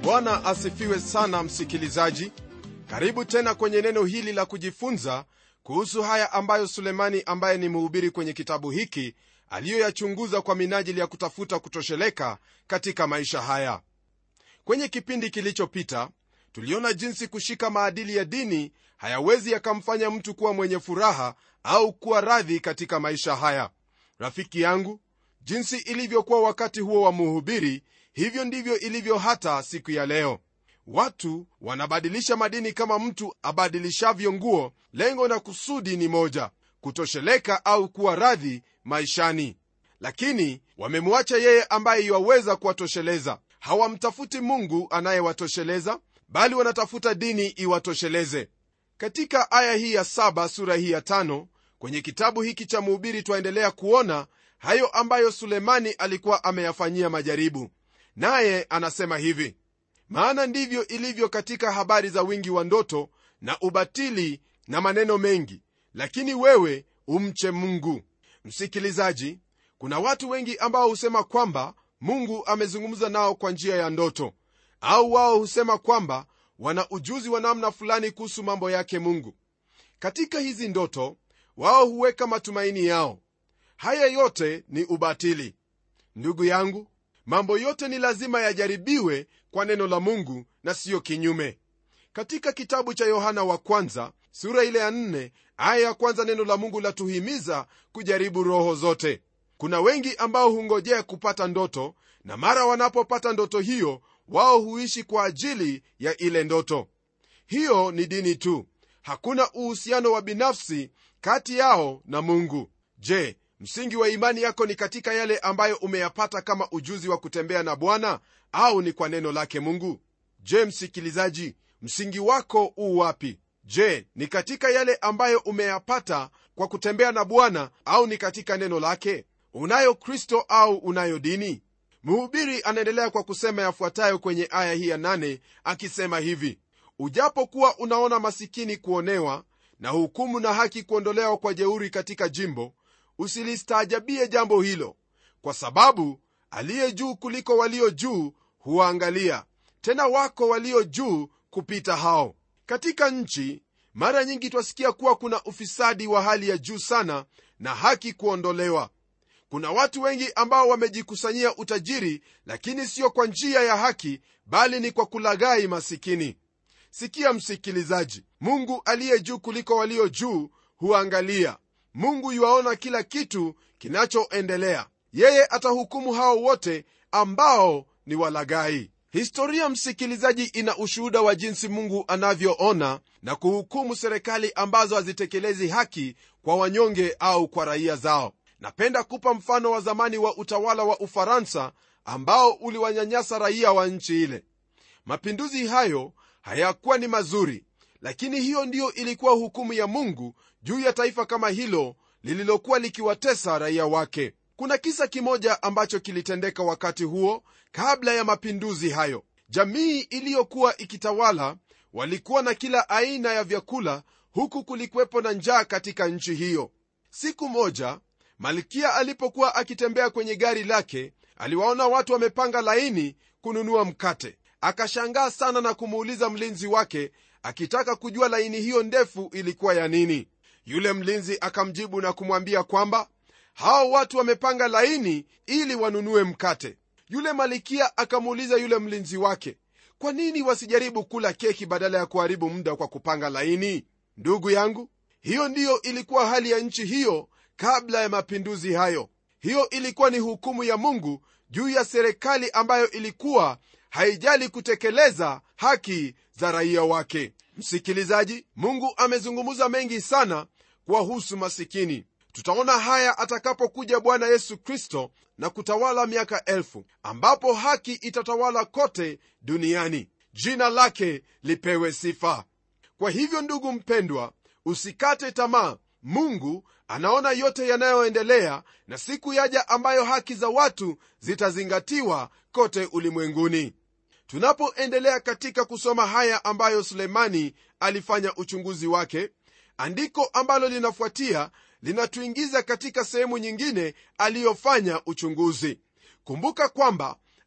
bwana asifiwe sana msikilizaji karibu tena kwenye neno hili la kujifunza kuhusu haya ambayo sulemani ambaye ni mhubiri kwenye kitabu hiki aliyoyachunguza kwa minajili ya kutafuta kutosheleka katika maisha haya kwenye kipindi kilichopita tuliona jinsi kushika maadili ya dini hayawezi yakamfanya mtu kuwa mwenye furaha au kuwa radhi katika maisha haya rafiki yangu jinsi ilivyokuwa wakati huo wa muhubiri hivyo ndivyo ilivyo hata siku ya leo watu wanabadilisha madini kama mtu abadilishavyo nguo lengo na kusudi ni moja kutosheleka au kuwa radhi maishani lakini wamemwacha yeye ambaye iwaweza kuwatosheleza hawamtafuti mungu anayewatosheleza bali wanatafuta dini iwatosheleze katika aya hii ya saba sura hii ya tano kwenye kitabu hiki cha mhubiri twaendelea kuona hayo ambayo sulemani alikuwa ameyafanyia majaribu naye anasema hivi maana ndivyo ilivyo katika habari za wingi wa ndoto na ubatili na maneno mengi lakini wewe umche mungu msikilizaji kuna watu wengi ambao husema kwamba mungu amezungumza nao kwa njia ya ndoto au wao husema kwamba wana ujuzi wa namna fulani kuhusu mambo yake mungu katika hizi ndoto wao huweka matumaini yao haya yote ni ubatili ndugu yangu mambo yote ni lazima yajaribiwe kwa neno la mungu na siyo kinyume katika kitabu cha yohana wa kwanza sura ile ya nne aya ya kwanza neno la mungu latuhimiza kujaribu roho zote kuna wengi ambao hungojea kupata ndoto na mara wanapopata ndoto hiyo wao huishi kwa ajili ya ile ndoto hiyo ni dini tu hakuna uhusiano wa binafsi kati yao na mungu je msingi wa imani yako ni katika yale ambayo umeyapata kama ujuzi wa kutembea na bwana au ni kwa neno lake mungu je msikilizaji msingi wako uu wapi je ni katika yale ambayo umeyapata kwa kutembea na bwana au ni katika neno lake unayo kristo au unayo dini mhubiri anaendelea kwa kusema yafuatayo kwenye aya hii ya nane akisema hivi ujapokuwa unaona masikini kuonewa na hukumu na haki kuondolewa kwa jeuri katika jimbo usilistaajabie jambo hilo kwa sababu aliye juu kuliko walio juu huwaangalia tena wako walio juu kupita hao katika nchi mara nyingi twasikia kuwa kuna ufisadi wa hali ya juu sana na haki kuondolewa kuna watu wengi ambao wamejikusanyia utajiri lakini sio kwa njia ya haki bali ni kwa kulaghai masikini sikia msikilizaji mungu aliye juu kuliko walio juu huangalia mungu yuwaona kila kitu kinachoendelea yeye atahukumu hao wote ambao ni walaghai historia msikilizaji ina ushuhuda wa jinsi mungu anavyoona na kuhukumu serikali ambazo hazitekelezi haki kwa wanyonge au kwa raia zao napenda kupa mfano wa zamani wa utawala wa ufaransa ambao uliwanyanyasa raia wa nchi ile mapinduzi hayo hayakuwa ni mazuri lakini hiyo ndiyo ilikuwa hukumu ya mungu juu ya taifa kama hilo lililokuwa likiwatesa raia wake kuna kisa kimoja ambacho kilitendeka wakati huo kabla ya mapinduzi hayo jamii iliyokuwa ikitawala walikuwa na kila aina ya vyakula huku kulikuwepo na njaa katika nchi hiyo siku moja malkia alipokuwa akitembea kwenye gari lake aliwaona watu wamepanga laini kununua mkate akashangaa sana na kumuuliza mlinzi wake akitaka kujua laini hiyo ndefu ilikuwa ya nini yule mlinzi akamjibu na kumwambia kwamba hao watu wamepanga laini ili wanunue mkate yule malikia akamuuliza yule mlinzi wake kwa nini wasijaribu kula keki badala ya kuharibu muda kwa kupanga laini ndugu yangu hiyo ndiyo ilikuwa hali ya nchi hiyo kabla ya mapinduzi hayo hiyo ilikuwa ni hukumu ya mungu juu ya serikali ambayo ilikuwa haijali kutekeleza haki za raia wake msikilizaji mungu amezungumza mengi sana kuwahusu masikini tutaona haya atakapokuja bwana yesu kristo na kutawala miaka elfu ambapo haki itatawala kote duniani jina lake lipewe sifa kwa hivyo ndugu mpendwa usikate tamaa mungu anaona yote yanayoendelea na siku yaja ambayo haki za watu zitazingatiwa kote ulimwenguni tunapoendelea katika kusoma haya ambayo sulemani alifanya uchunguzi wake andiko ambalo linafuatia linatuingiza katika sehemu nyingine aliyofanya uchunguzi kumbuka kwamba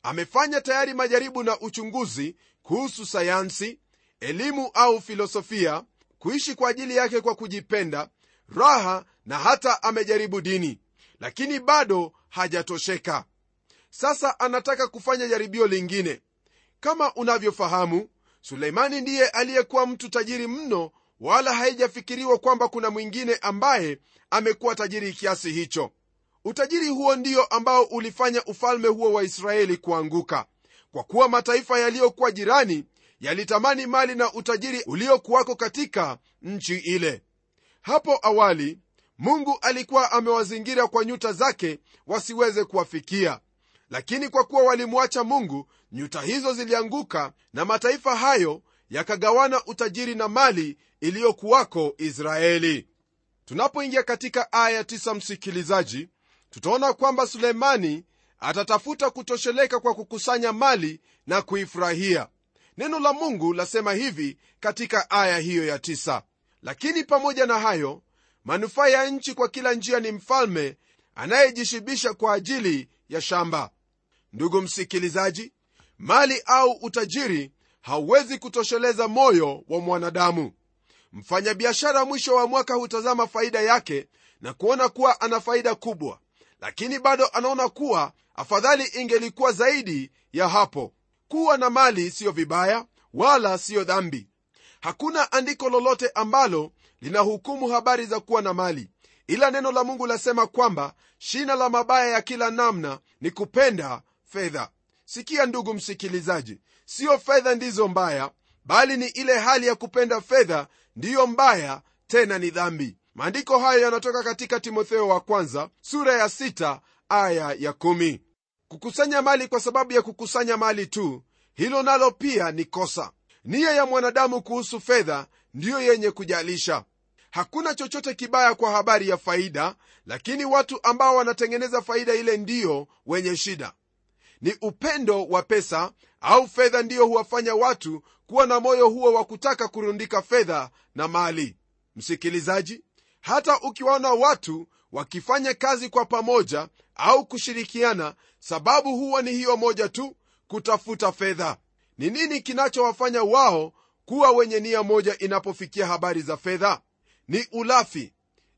amefanya tayari majaribu na uchunguzi kuhusu sayansi elimu au filosofia kuishi kwa ajili yake kwa kujipenda raha na hata amejaribu dini lakini bado hajatosheka sasa anataka kufanya jaribio lingine kama unavyofahamu suleimani ndiye aliyekuwa mtu tajiri mno wala haijafikiriwa kwamba kuna mwingine ambaye amekuwa tajiri kiasi hicho utajiri huo ndio ambao ulifanya ufalme huo wa israeli kuanguka kwa kuwa mataifa yaliyokuwa jirani yalitamani mali na utajiri uliokuwako katika nchi ile hapo awali mungu alikuwa amewazingira kwa nyuta zake wasiweze kuwafikia lakini kwa kuwa walimwacha mungu nyuta hizo zilianguka na mataifa hayo yakagawana utajiri na mali iliyokuwako israeli tunapoingia katika aya 9 msikilizaji tutaona kwamba sulemani atatafuta kutosheleka kwa kukusanya mali na kuifurahia neno la mungu lasema hivi katika aya hiyo ya 9 lakini pamoja na hayo manufaa ya nchi kwa kila njia ni mfalme anayejishibisha kwa ajili ya shamba ndugu msikilizaji mali au utajiri hauwezi kutosheleza moyo wa mwanadamu mfanyabiashara mwisho wa mwaka hutazama faida yake na kuona kuwa ana faida kubwa lakini bado anaona kuwa afadhali ingelikuwa zaidi ya hapo kuwa na mali siyo vibaya wala siyo dhambi hakuna andiko lolote ambalo linahukumu habari za kuwa na mali ila neno la mungu lasema kwamba shina la mabaya ya kila namna ni kupenda fedha sikia ndugu msikilizaji siyo fedha ndizo mbaya bali ni ile hali ya kupenda fedha ndiyo mbaya tena ni dhambi maandiko hayo yanatoka katika timotheo wa kwanza sura ya sita aya ya kumi. kukusanya mali kwa sababu ya kukusanya mali tu hilo nalo pia ni kosa nia ya mwanadamu kuhusu fedha ndiyo yenye kujalisha hakuna chochote kibaya kwa habari ya faida lakini watu ambao wanatengeneza faida ile ndiyo wenye shida ni upendo wa pesa au fedha ndiyo huwafanya watu kuwa na moyo huo wa kutaka kurundika fedha na mali msikilizaji hata ukiwaona watu wakifanya kazi kwa pamoja au kushirikiana sababu huwa ni hiyo moja tu kutafuta fedha ni nini kinachowafanya wao kuwa wenye nia moja inapofikia habari za fedha ni ulafi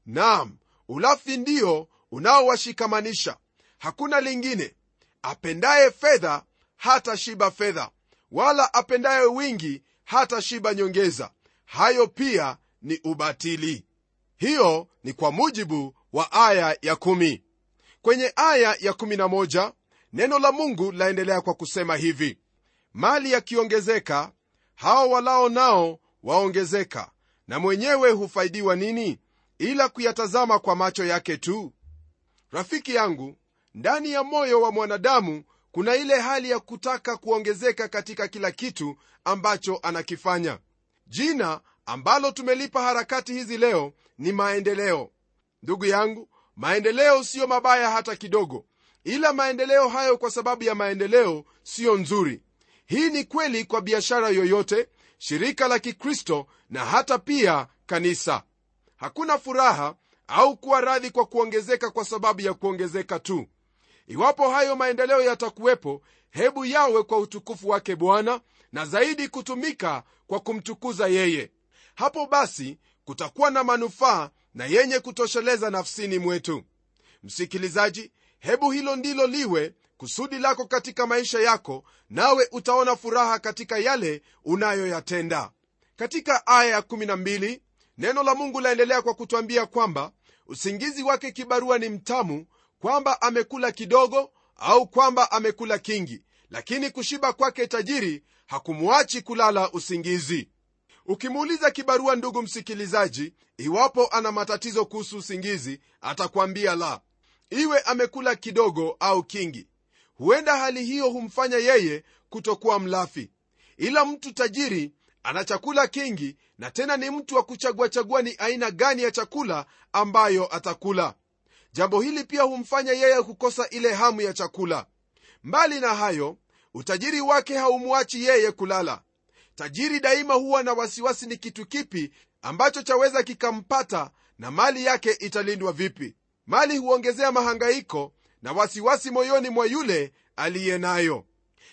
nam ulafi ndio unaowashikamanisha hakuna lingine apendaye fedha hata shiba fedha wala apendaye wingi hata shiba nyongeza hayo pia ni ubatili hiyo ni kwa mujibu wa aya ya kumi. kwenye aya ya kumi na moja, neno la mungu laendelea kwa kusema hivi mali yakiongezeka hao walao nao waongezeka na mwenyewe hufaidiwa nini ila kuyatazama kwa macho yake tu rafiki yangu ndani ya moyo wa mwanadamu kuna ile hali ya kutaka kuongezeka katika kila kitu ambacho anakifanya jina ambalo tumelipa harakati hizi leo ni maendeleo ndugu yangu maendeleo siyo mabaya hata kidogo ila maendeleo hayo kwa sababu ya maendeleo siyo nzuri hii ni kweli kwa biashara yoyote shirika la kikristo na hata pia kanisa hakuna furaha au kuwa radhi kwa kuongezeka kwa sababu ya kuongezeka tu iwapo hayo maendeleo yatakuwepo hebu yawe kwa utukufu wake bwana na zaidi kutumika kwa kumtukuza yeye hapo basi kutakuwa na manufaa na yenye kutosheleza nafsini mwetu msikilizaji hebu hilo ndilo liwe kusudi lako katika maisha yako nawe utaona furaha katika yale unayoyatenda katika aya ya12 neno la mungu laendelea kwa kutwambia kwamba usingizi wake kibarua ni mtamu kwamba amekula kidogo au kwamba amekula kingi lakini kushiba kwake tajiri hakumwachi kulala usingizi ukimuuliza kibarua ndugu msikilizaji iwapo ana matatizo kuhusu usingizi atakwambia la iwe amekula kidogo au kingi huenda hali hiyo humfanya yeye kutokuwa mlafi ila mtu tajiri ana chakula kingi na tena ni mtu wa kuchaguachagua ni aina gani ya chakula ambayo atakula jambo hili pia humfanya yeye kukosa ile hamu ya chakula mbali na hayo utajiri wake haumwachi yeye kulala tajiri daima huwa na wasiwasi ni kitu kipi ambacho chaweza kikampata na mali yake italindwa vipi mali huongezea mahangaiko na wasiwasi moyoni mwa yule aliye nayo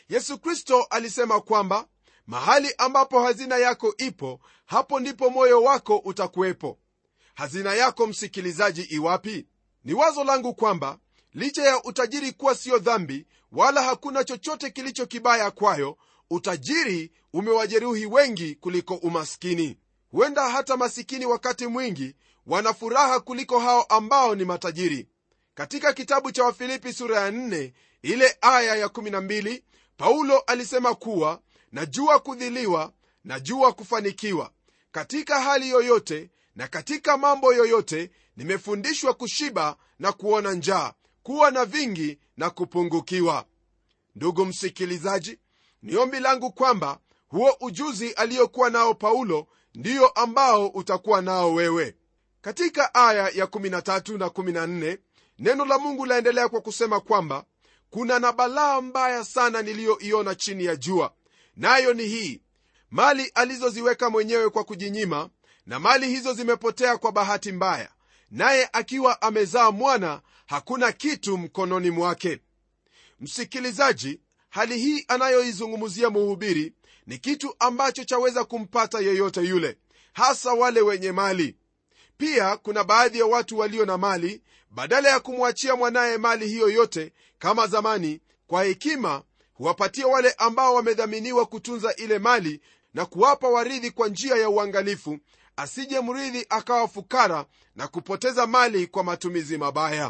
yesu kristo alisema kwamba mahali ambapo hazina yako ipo hapo ndipo moyo wako utakuwepo hazina yako msikilizaji iwapi ni wazo langu kwamba licha ya utajiri kuwa siyo dhambi wala hakuna chochote kilicho kibaya kwayo utajiri umewajeruhi wengi kuliko umaskini huenda hata masikini wakati mwingi wana furaha kuliko hao ambao ni matajiri katika kitabu cha wafilipi sura ya 4 ile aya ya 12 paulo alisema kuwa najua kudhiliwa najua kufanikiwa katika hali yoyote na katika mambo yoyote nimefundishwa kushiba na kuona njaa kuwa na vingi na kupungukiwa ndugu msikilizaji ni ombi langu kwamba huo ujuzi aliyokuwa nao paulo ndiyo ambao utakuwa nao wewe katika aya ya 13 na 14 neno la mungu laendelea kwa kusema kwamba kuna na balaa mbaya sana niliyoiona chini ya jua nayo ni hii mali alizoziweka mwenyewe kwa kujinyima na mali hizo zimepotea kwa bahati mbaya naye akiwa amezaa mwana hakuna kitu mkononi mwake msikilizaji hali hii anayoizungumzia muhubiri ni kitu ambacho chaweza kumpata yeyote yule hasa wale wenye mali pia kuna baadhi ya watu walio na mali badala ya kumwachia mwanaye mali hiyo yote kama zamani kwa hekima huwapatia wale ambao wamedhaminiwa kutunza ile mali na kuwapa waridhi kwa njia ya uangalifu asije mrithi akawa fukara na kupoteza mali kwa matumizi mabaya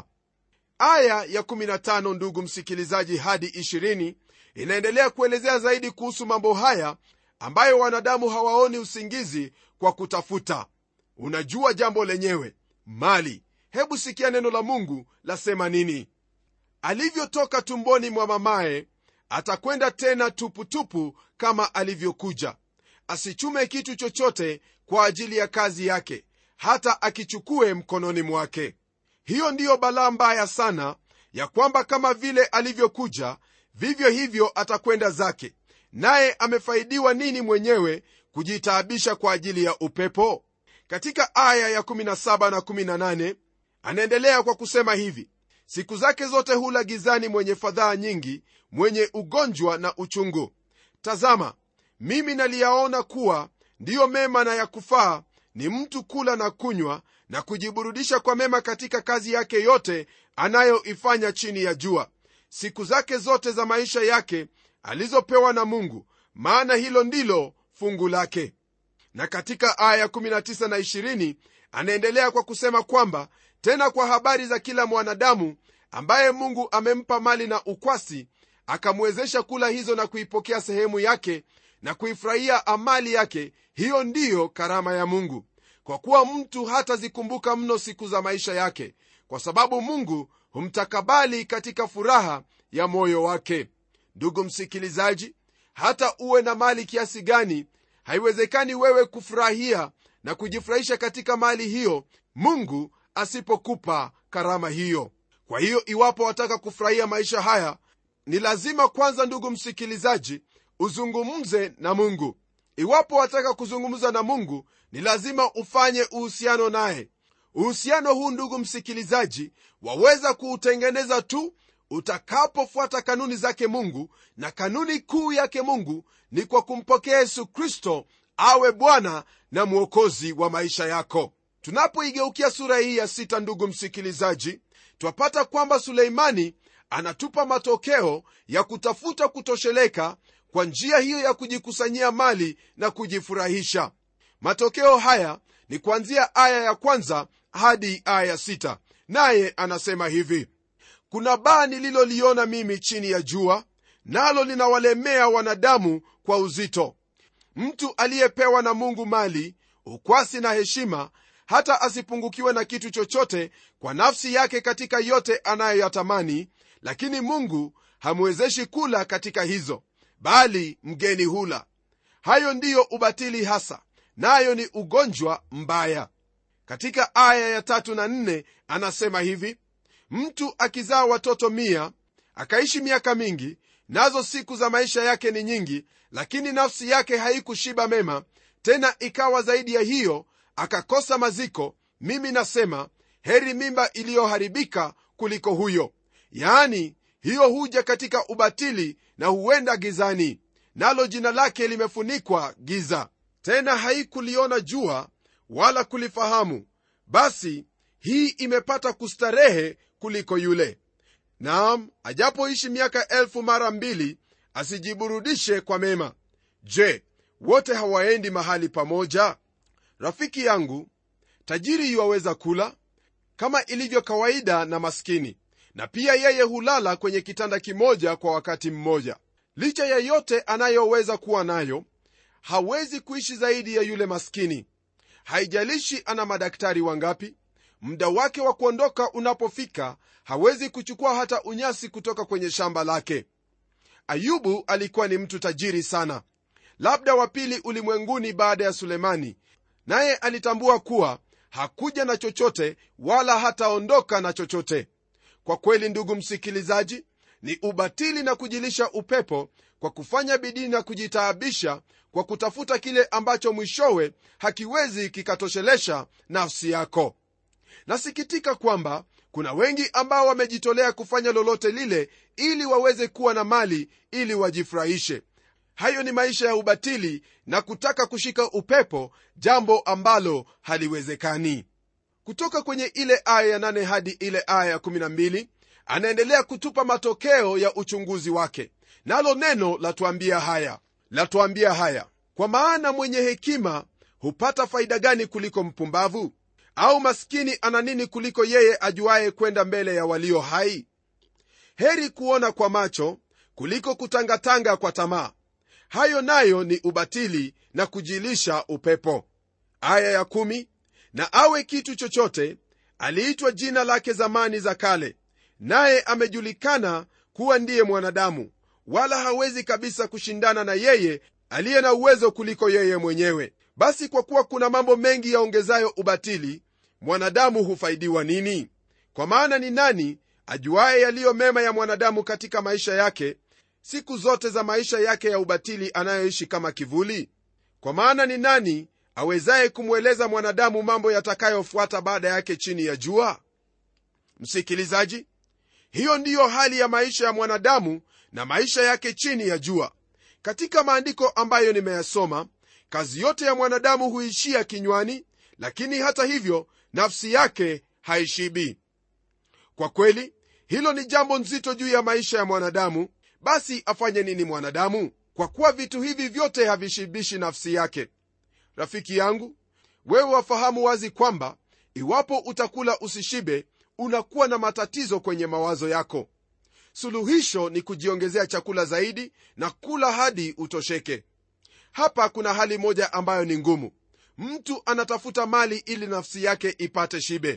aya ya 15 ndugu msikilizaji hadi 20 inaendelea kuelezea zaidi kuhusu mambo haya ambayo wanadamu hawaoni usingizi kwa kutafuta unajua jambo lenyewe mali hebu sikia neno la mungu lasema nini alivyotoka tumboni mwa mamaye atakwenda tena tuputupu kama alivyokuja asichume kitu chochote kwa ajili ya kazi yake hata akichukue mkononi mwake hiyo ndiyo balaa mbaya sana ya kwamba kama vile alivyokuja vivyo hivyo atakwenda zake naye amefaidiwa nini mwenyewe kujitaabisha kwa ajili ya upepo katika aya ya 17 na 18 anaendelea kwa kusema hivi siku zake zote hula gizani mwenye fadhaa nyingi mwenye ugonjwa na uchungu tazama mimi naliyaona kuwa ndiyo mema na ya kufaa ni mtu kula na kunywa na kujiburudisha kwa mema katika kazi yake yote anayoifanya chini ya jua siku zake zote za maisha yake alizopewa na mungu maana hilo ndilo fungu lake na katika aya 19 na 20 anaendelea kwa kusema kwamba tena kwa habari za kila mwanadamu ambaye mungu amempa mali na ukwasi akamwezesha kula hizo na kuipokea sehemu yake na kuifurahia amali yake hiyo ndiyo karama ya mungu kwa kuwa mtu hatazikumbuka mno siku za maisha yake kwa sababu mungu humtakabali katika furaha ya moyo wake ndugu msikilizaji hata uwe na mali kiasi gani haiwezekani wewe kufurahia na kujifurahisha katika mali hiyo mungu asipokupa karama hiyo kwa hiyo iwapo wataka kufurahia maisha haya ni lazima kwanza ndugu msikilizaji uzungumze na mungu iwapo wataka kuzungumza na mungu ni lazima ufanye uhusiano naye uhusiano huu ndugu msikilizaji waweza kuutengeneza tu utakapofuata kanuni zake mungu na kanuni kuu yake mungu ni kwa kumpokea yesu kristo awe bwana na mwokozi wa maisha yako tunapoigeukia sura hii ya sita ndugu msikilizaji twapata kwamba suleimani anatupa matokeo ya kutafuta kutosheleka kwa njia hiyo ya kujikusanyia mali na kujifurahisha matokeo haya ni kuanzia aya ya kwanza hadi aya ya sita naye anasema hivi kuna baa nililoliona mimi chini ya jua nalo linawalemea wanadamu kwa uzito mtu aliyepewa na mungu mali ukwasi na heshima hata asipungukiwe na kitu chochote kwa nafsi yake katika yote anayoyatamani lakini mungu hamwezeshi kula katika hizo bali mgeni hula hayo ndiyo ubatili hasa nayo ni ugonjwa mbaya katika aya ya tatu na nne anasema hivi mtu akizaa watoto mia akaishi miaka mingi nazo siku za maisha yake ni nyingi lakini nafsi yake haikushiba mema tena ikawa zaidi ya hiyo akakosa maziko mimi nasema heri mimba iliyoharibika kuliko huyo yaani hiyo huja katika ubatili na huenda gizani nalo jina lake limefunikwa giza tena haikuliona jua wala kulifahamu basi hii imepata kustarehe kuliko yule naam ajapoishi miaka elfu mara mbili asijiburudishe kwa mema je wote hawaendi mahali pamoja rafiki yangu tajiri yuwaweza kula kama ilivyo kawaida na maskini na pia yeye hulala kwenye kitanda kimoja kwa wakati mmoja licha ya yote anayoweza kuwa nayo hawezi kuishi zaidi ya yule maskini haijalishi ana madaktari wangapi muda wake wa kuondoka unapofika hawezi kuchukua hata unyasi kutoka kwenye shamba lake ayubu alikuwa ni mtu tajiri sana labda wa pili ulimwenguni baada ya sulemani naye alitambua kuwa hakuja na chochote wala hataondoka na chochote kwa kweli ndugu msikilizaji ni ubatili na kujilisha upepo kwa kufanya bidii na kujitaabisha kwa kutafuta kile ambacho mwishowe hakiwezi kikatoshelesha nafsi yako nasikitika kwamba kuna wengi ambao wamejitolea kufanya lolote lile ili waweze kuwa na mali ili wajifurahishe hayo ni maisha ya ubatili na kutaka kushika upepo jambo ambalo haliwezekani kutoka kwenye ile aya ya 8 hadi ile aya ya 12 anaendelea kutupa matokeo ya uchunguzi wake nalo neno latuambia haya latuambia haya kwa maana mwenye hekima hupata faida gani kuliko mpumbavu au maskini ana nini kuliko yeye ajuaye kwenda mbele ya walio hai heri kuona kwa macho kuliko kutangatanga kwa tamaa hayo nayo ni ubatili na kujilisha upepo aya ya kumi, na awe kitu chochote aliitwa jina lake zamani za kale naye amejulikana kuwa ndiye mwanadamu wala hawezi kabisa kushindana na yeye aliye na uwezo kuliko yeye mwenyewe basi kwa kuwa kuna mambo mengi yaongezayo ubatili mwanadamu hufaidiwa nini kwa maana ni nani ajuaye yaliyo mema ya mwanadamu katika maisha yake siku zote za maisha yake ya ubatili anayoishi kama kivuli kwa maana ni nani awezaye kumweleza mwanadamu mambo yatakayofuata baada yake chini ya jua msikilizaji hiyo ndiyo hali ya maisha ya mwanadamu na maisha yake chini ya jua katika maandiko ambayo nimeyasoma kazi yote ya mwanadamu huishia kinywani lakini hata hivyo nafsi yake haishibi kwa kweli hilo ni jambo nzito juu ya maisha ya mwanadamu basi afanye nini mwanadamu kwa kuwa vitu hivi vyote havishibishi nafsi yake rafiki yangu wewe wafahamu wazi kwamba iwapo utakula usishibe unakuwa na matatizo kwenye mawazo yako suluhisho ni kujiongezea chakula zaidi na kula hadi utosheke hapa kuna hali moja ambayo ni ngumu mtu anatafuta mali ili nafsi yake ipate shibe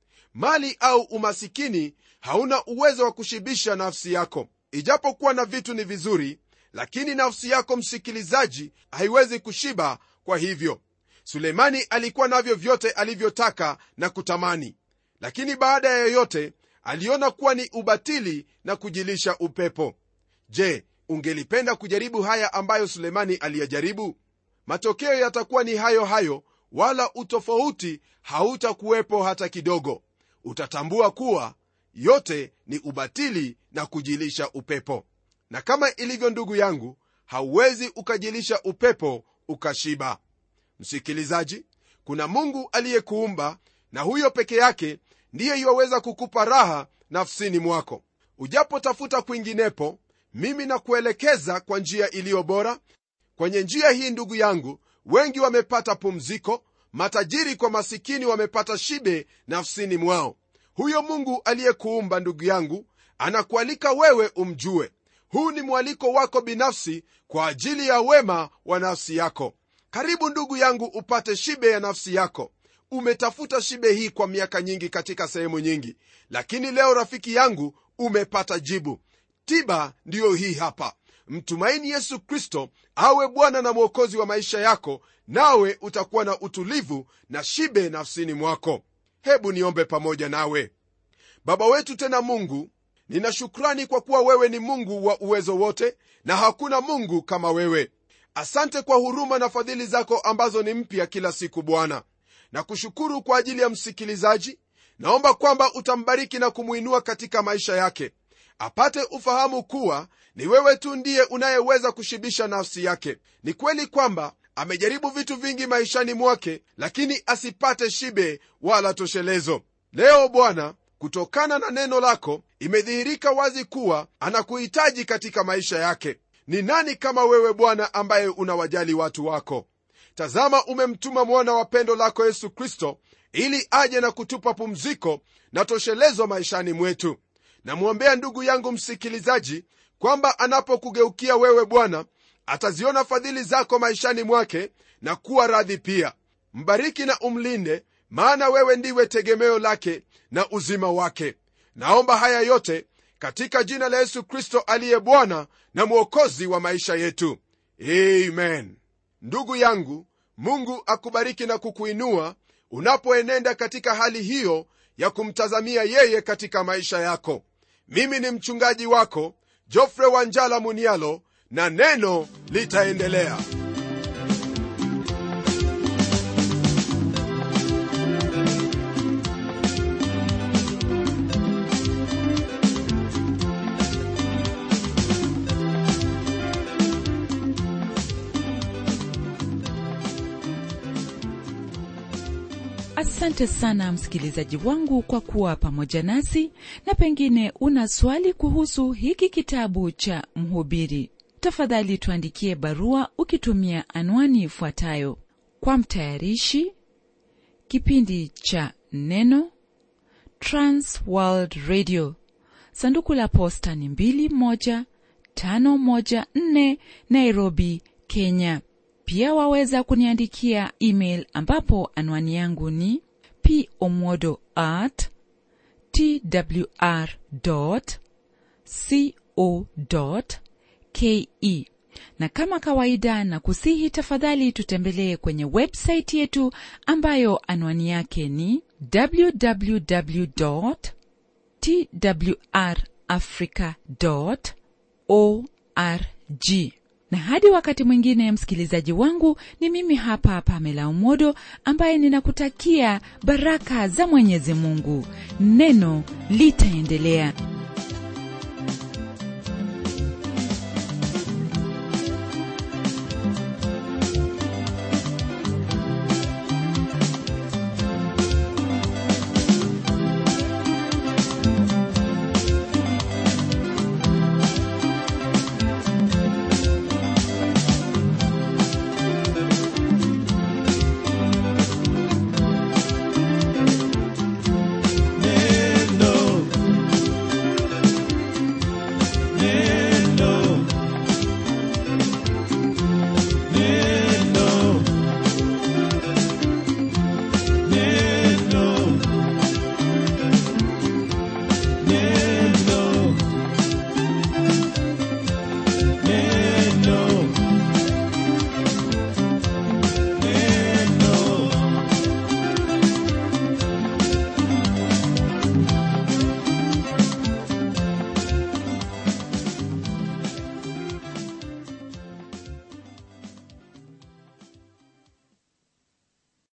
mali au umasikini hauna uwezo wa kushibisha nafsi yako ijapokuwa na vitu ni vizuri lakini nafsi yako msikilizaji haiwezi kushiba kwa hivyo suleimani alikuwa navyo vyote alivyotaka na kutamani lakini baada ya yoyote aliona kuwa ni ubatili na kujilisha upepo je ungelipenda kujaribu haya ambayo suleimani aliyajaribu matokeo yatakuwa ni hayo hayo wala utofauti hautakuwepo hata kidogo utatambua kuwa yote ni ubatili na kujilisha upepo na kama ilivyo ndugu yangu hauwezi ukajilisha upepo ukashiba msikilizaji kuna mungu aliyekuumba na huyo peke yake ndiye iwaweza kukupa raha nafsini mwako ujapotafuta kwinginepo mimi nakuelekeza kwa njia iliyo bora kwenye njia hii ndugu yangu wengi wamepata pumziko matajiri kwa masikini wamepata shibe nafsini mwao huyo mungu aliyekuumba ndugu yangu anakualika wewe umjue huu ni mwaliko wako binafsi kwa ajili ya wema wa nafsi yako karibu ndugu yangu upate shibe ya nafsi yako umetafuta shibe hii kwa miaka nyingi katika sehemu nyingi lakini leo rafiki yangu umepata jibu tiba ndiyo hii hapa mtumaini yesu kristo awe bwana na mwokozi wa maisha yako nawe utakuwa na utulivu na shibe nafsini mwako hebu niombe pamoja nawe baba wetu tena mungu nina shukrani kwa kuwa wewe ni mungu wa uwezo wote na hakuna mungu kama wewe asante kwa huruma na fadhili zako ambazo ni mpya kila siku bwana na kushukuru kwa ajili ya msikilizaji naomba kwamba utambariki na kumwinua katika maisha yake apate ufahamu kuwa ni wewe tu ndiye unayeweza kushibisha nafsi yake ni kweli kwamba amejaribu vitu vingi maishani mwake lakini asipate shibe wala toshelezo leo bwana kutokana na neno lako imedhihirika wazi kuwa anakuhitaji katika maisha yake ni nani kama wewe bwana ambaye unawajali watu wako tazama umemtuma mwana wa pendo lako yesu kristo ili aje na kutupa pumziko na toshelezo maishani mwetu namwombea ndugu yangu msikilizaji kwamba anapokugeukia wewe bwana ataziona fadhili zako maishani mwake na kuwa radhi pia mbariki na umlinde maana wewe ndiwe tegemeo lake na uzima wake naomba haya yote katika jina la yesu kristo aliye bwana na mwokozi wa maisha yetu amen ndugu yangu mungu akubariki na kukuinua unapoenenda katika hali hiyo ya kumtazamia yeye katika maisha yako mimi ni mchungaji wako jofre wanjala munialo na neno litaendelea asante sana msikilizaji wangu kwa kuwa pamoja nasi na pengine una swali kuhusu hiki kitabu cha mhubiri tafadhali tuandikie barua ukitumia anwani ifuatayo kwa mtayarishi kipindi cha neno transworld radio sanduku la posta ni 21514 nairobi kenya pia waweza kuniandikia email ambapo anwani yangu ni pomodo at twr co ke na kama kawaida na kusihi tafadhali tutembelee kwenye websaiti yetu ambayo anwani yake ni www twrafrica org na hadi wakati mwingine msikilizaji wangu ni mimi hapa pamela umodo ambaye ninakutakia baraka za mwenyezi mungu neno litaendelea